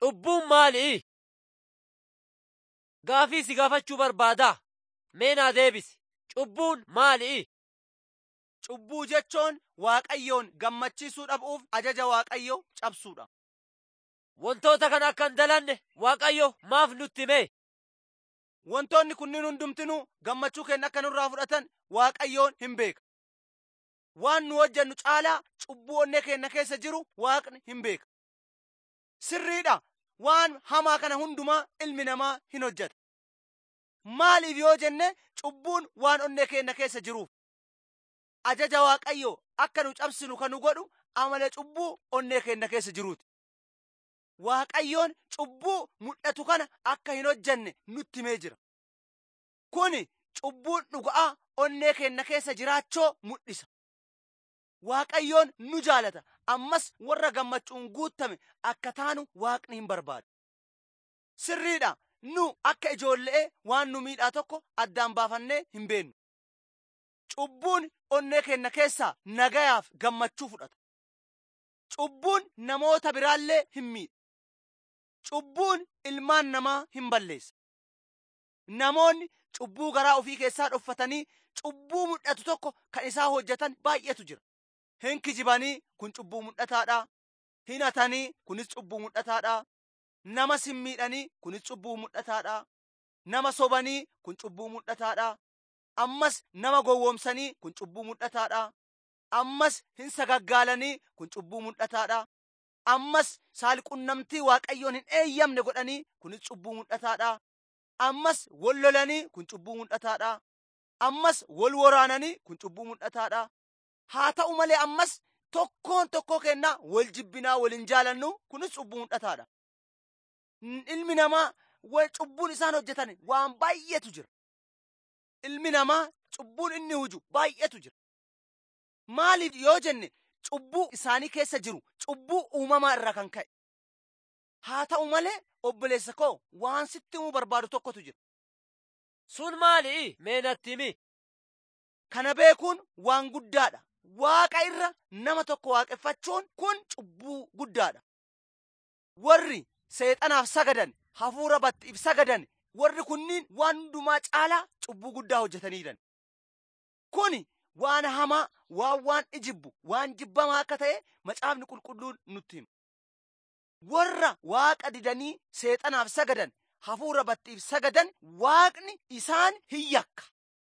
Cubbuun maali? Gaafii si gaafachuu barbaadaa? Mee naa deebisi. Cubbuun maali? Cubbuu jechuun Waaqayyoon gammachiisuu dhabuuf ajaja Waaqayyoo cabsuudha. Wantoota kana akka hin dalanne Waaqayyo maaf nutti hime? Wantoonni kunniin hundumtinuu gammachuu keenya akka nurraa fudhatan Waaqayyoon hin beeka. Waan nu hojjennu caalaa cubbuu onnee keenya keessa jiru Waaqni hin beeka. Sirriidha. Waan hamaa kana hundumaa ilmi namaa hin hojjeta. Maaliif yoo jenne cubbuun waan onnee keenya keessa jiruuf. Ajaja Waaqayyoo akka nu cabsinu kan nu godhu amala cubbuu onnee keenya keessa jiruuti. Waaqayyoon cubbuu mul'atu kana akka hin hojjenne nutti himee jira. Kuni cubbuun dhuga'aa onnee keenya keessa jiraachoo mul'isa. Waaqayyoon nu jaalata. Ammas warra gammachuun guutame akka taanu Waaqni hin barbaadu. Sirriidha. Nu akka ijoollee waan nu miidhaa tokko addaan baafannee hin beennu. Cubbuun onnee keenya keessaa nagayaaf gammachuu fudhata. Cubbuun namoota biraallee hin miidha. Cubbuun ilmaan namaa hin balleessa. Namoonni cubbuu garaa ofii keessaa dhoffatanii cubbuu mul'atu tokko kan isaa hojjetan baay'eetu jira. Hin kijibanii kun cubbuu mul'ataadha. Hin hatanii kunis cubbuu mul'ataadha. Nama sin miidhanii kunis cubbuu mul'ataadha. Nama sobanii kun cubbuu mul'ataadha. Ammas nama gowwoomsanii kun cubbuu mul'ataadha. Ammas hin sagaggaalanii kun cubbuu mul'ataadha. Ammas saalqunnamtii waaqayyoon hin eeyyamne godhanii kunis cubbuu mul'ataadha. Ammas wal lolanii kun cubbuu mul'ataadha. Ammas wal waraananii kun cubbuu mul'ataadha. Haa ta'u malee ammas tokkoon tokkoo kennaa wal jibbinaa wal hin jaalannu kunis cubbuu mul'ataadha. Ilmi namaa cubbuun isaan hojjetan waan baay'eetu jira. Ilmi namaa cubbuun inni huju baay'eetu jira. Maaliif yoo jenne cubbuu isaanii keessa jiru cubbuu uumamaa irraa kan ka'e. Haa ta'u malee obboleessa koo waan sitti himuu barbaadu tokkotu jira. Sun maali? Mee natti himi. Kana beekuun waan guddaadha. Waaqa irra nama tokko waaqeffachuun kun cubbuu guddaadha. Warri seexanaaf sagadan, hafuura battiif sagadan, warri kunniin waan hundumaa caalaa cubbuu guddaa hojjetaniiran. Kuni waan hamaa, waan waan ijibbu, waan jibbamaa akka ta'e macaafni qulqulluun nutti hima. Warra waaqa didanii seexanaaf sagadan, hafuura battiif sagadan, waaqni isaan hin yakka.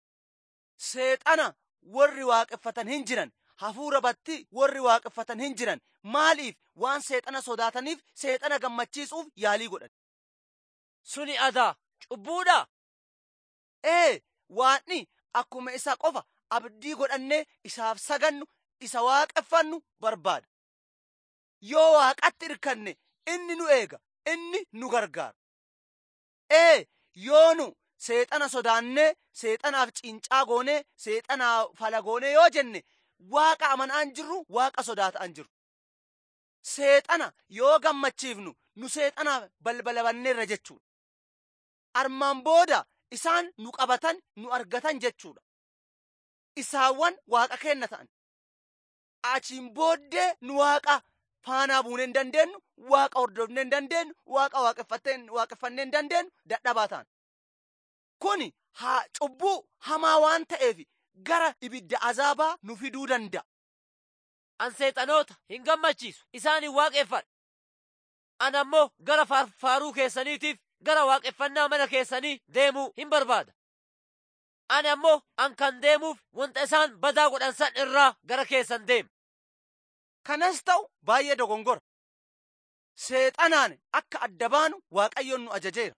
Seexana warri waaqeffatan hin jiran, hafuura batti warri waaqeffatan hin jiran, maaliif waan seexana sodaataniif seexana gammachiisuuf yaalii godhan. Suni adaa cubbuudha. Ee, waanni akkuma isa qofa abdii godhannee isaaf sagannu isa waaqeffannu barbaada. Yoo waaqatti irkanne inni nu eega, inni nu gargaara. Ee, yoo nu seexana sodaannee seexanaaf cincaa goonee seexanaaf fala goonee yoo jenne waaqa amanaan jirru waaqa sodaataan jirru. Seexana yoo gammachiifnu nu seexanaaf balbala banneerra jechuudha. Armaan booda isaan nu qabatan nu argatan jechuudha. Isaawwan waaqa kenna ta'an. Achiin booddee nu waaqa faanaa buunee hin dandeenyu, waaqa hordofnee hin dandeenyu, waaqa waaqeffannee hin dandeenyu dadhabaa ta'an. Kuni haa cubbuu hamaa waan ta'eef gara ibidda azaabaa nu fiduu danda'a. An seexanoota hin gammachiisu isaan hin waaqeffadha. An ammoo gara faaruu keessaniitiif gara waaqeffannaa mana keessanii deemuu hin barbaada. Ani ammoo an kan deemuuf wanta isaan badaa godhan san irraa gara keessan deema. Kanas ta'u baay'ee dogongora. Seexanaan akka adda baanu Waaqayyoon nu ajajeera.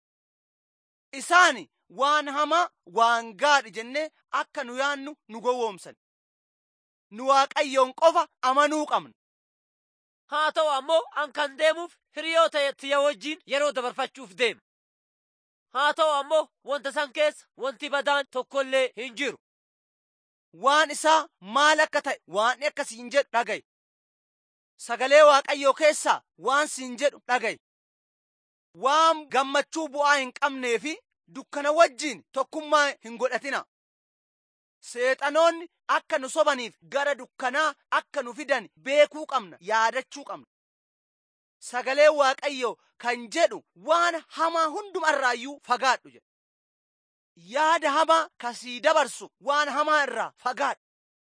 Isaani waan hamaa waan gaadhi jennee akka nu yaannu nu gowwoomsan. Nu Waaqayyoon qofa amanuu qabna. Haa ta'u ammoo an kan deemuuf hiriyoota tiyya wajjin yeroo dabarfachuuf deema. Haa ta'u ammoo wanta san keessa wanti badaan tokkollee hin jiru. Waan isaa maal akka ta'e waan akka siin jedhu dhaga'i. Sagalee Waaqayyoo keessaa waan siin jedhu dhaga'i. Waan gammachuu bu'aa hin qabnee fi dukkana wajjin tokkummaa hin godhatina. Seexanoonni akka nu sobaniif gara dukkanaa akka nu fidan beekuu qabna, yaadachuu qabna. sagalee waaqayyo kan jedhu waan hamaa hundumarraayyuu fagaadhu jedha. Yaada hamaa kasii dabarsu waan hamaa irraa fagaadhu.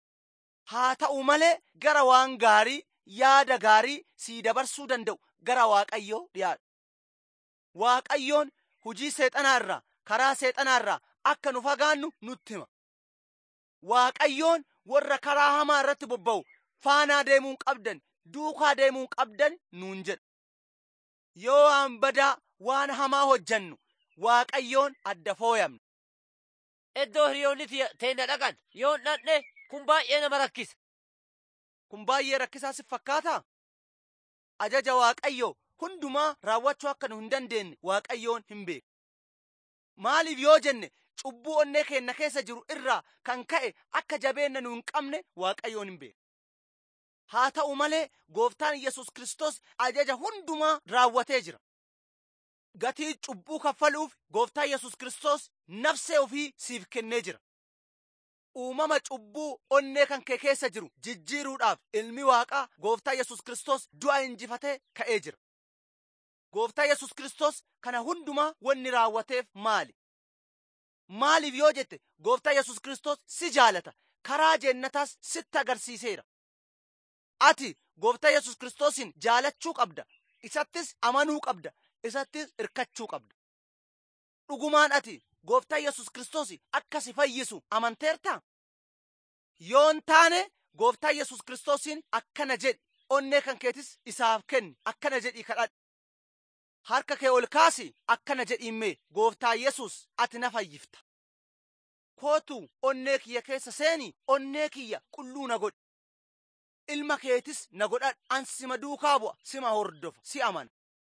Haa ta'u malee gara waan gaarii yaada gaarii sii dabarsuu danda'u gara waaqayyoo dhiyaadhu. Waaqayyoon hujii seexanaa irraa karaa seexanaa irraa akka nu fagaannu nutti hima. Waaqayyoon warra karaa hamaa irratti bobba'u faanaa deemuu qabdan duukaa deemuu qabdan nuun jedha. Yoo waan badaa waan hamaa hojjannu waaqayyoon adda fooyamna. Iddoo hiriyoonni teenya dhaqan yoo hin dhaqne kun baay'ee nama rakkisa. Kun baay'ee rakkisaa si fakkaataa? Ajaja waaqayyoo hundumaa raawwachuu akka nu hin dandeenye waaqayyoon hin beeku. Maaliif yoo jenne cubbuu onnee keenya keessa jiru irraa kan ka'e akka jabeenna nu hin qabne waaqayyoon hin beeku. Haa ta'u malee gooftaan Yesus Kiristoos ajaja hundumaa raawwatee jira. Gatii cubbuu kaffaluuf gooftaan Yesus Kiristoos nafsee ofii siif kennee jira. Uumama cubbuu onnee kan kee keessa jiru jijjiiruudhaaf ilmi waaqaa gooftaa Yesus Kiristoos du'a injifatee ka'ee jira. Gooftaa Yesus Kiristoos kana hundumaa wanni raawwateef maali? Maaliif yoo jette gooftaa Yesus Kiristoos si jaalata karaa jeennataas sitti agarsiiseera. Ati gooftaa Yesus Kiristoosin jaalachuu qabda. Isattis amanuu qabda. Isattis irkachuu qabda. Dhugumaan ati gooftaa Yesus Kiristoos akka si fayyisu amanteertaa? Yoon taane gooftaa Yesus Kiristoosin akkana jedhi onnee kan keetis isaaf kenni akkana jedhii kadhadhu. Harka kee ol kaasi akkana jedhiimmee gooftaa Yesus ati na fayyifta. Kootu onnee kiyya keessa seeni onnee kiyya qulluu na godhi. Ilma keetis na godhadhu an sima duukaa bu'a sima hordofa si amana.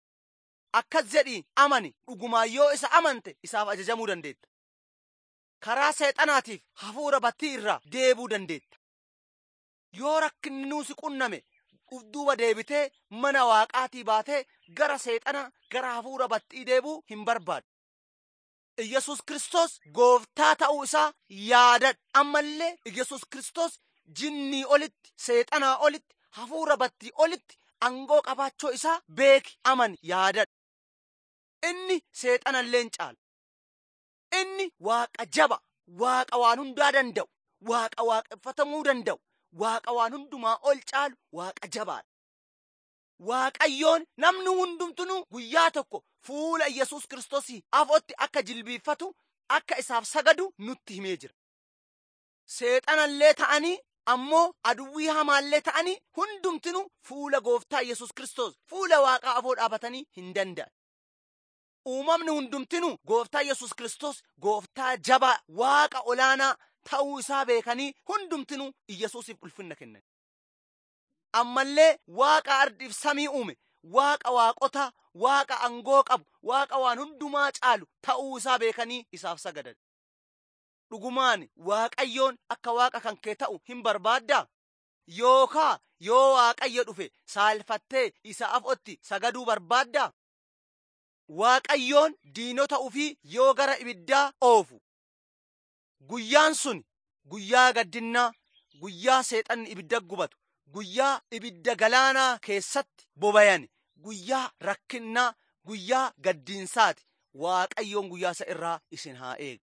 Akkas jedhii amani dhugumaan yoo isa amante isaaf ajajamuu dandeetta. Karaa seexanaatiif hafuura battii irraa deebuu dandeetta. Yoo rakkinni nuusi qunname duuba deebitee mana waaqaatii baatee gara seexana gara hafuura battii deebuu hin barbaadu. Iyyasuus Kiristoos gooftaa ta'uu isaa yaadadhu. Ammallee Iyyasuus Kiristoos jinnii olitti, seexanaa olitti, hafuura battii olitti angoo qabaachuu isaa beeki amani yaadadhu. Inni seexanallee hin caalu. Inni waaqa jaba, waaqa waan hundaa danda'u, waaqa waaqeffatamuu danda'u, waaqa waan hundumaa ol caalu, waaqa jabaadha. Waaqayyoon namni hundumtuu guyyaa tokko fuula Iyyasuus Kiristoosii afootti akka jilbiiffatu, akka isaaf sagadu nutti himee jira. Seexanallee ta'anii ammoo aduwwii hamaallee ta'anii hundumtuu fuula gooftaa Iyyasuus Kiristoos fuula waaqaa afoo dhaabatanii hin danda'an. Uumamni hundumtuu gooftaa Yesus Kiristoos gooftaa jabaa waaqa olaanaa ta'uu isaa beekanii hundumtuu Iyyasuusiif ulfinna kennan. Ammallee waaqa ardiif samii uume, waaqa waaqotaa, waaqa angoo qabu, waaqa waan hundumaa caalu ta'uu isaa beekanii isaaf sagadan. Dhugumaan waaqayyoon akka waaqa kan kee ta'u hin barbaaddaa? Yookaa yoo waaqayyo dhufe saalfattee isa afootti sagaduu barbaaddaa? Waaqayyoon diinota ufii yoo gara ibiddaa oofu. Guyyaan sun guyyaa gaddinnaa, guyyaa seexanni ibidda gubatu, guyyaa ibidda galaanaa keessatti bobayan, guyyaa rakkinnaa, guyyaa gaddiinsaati. Waaqayyoon guyyaa isa irraa isin haa eegu.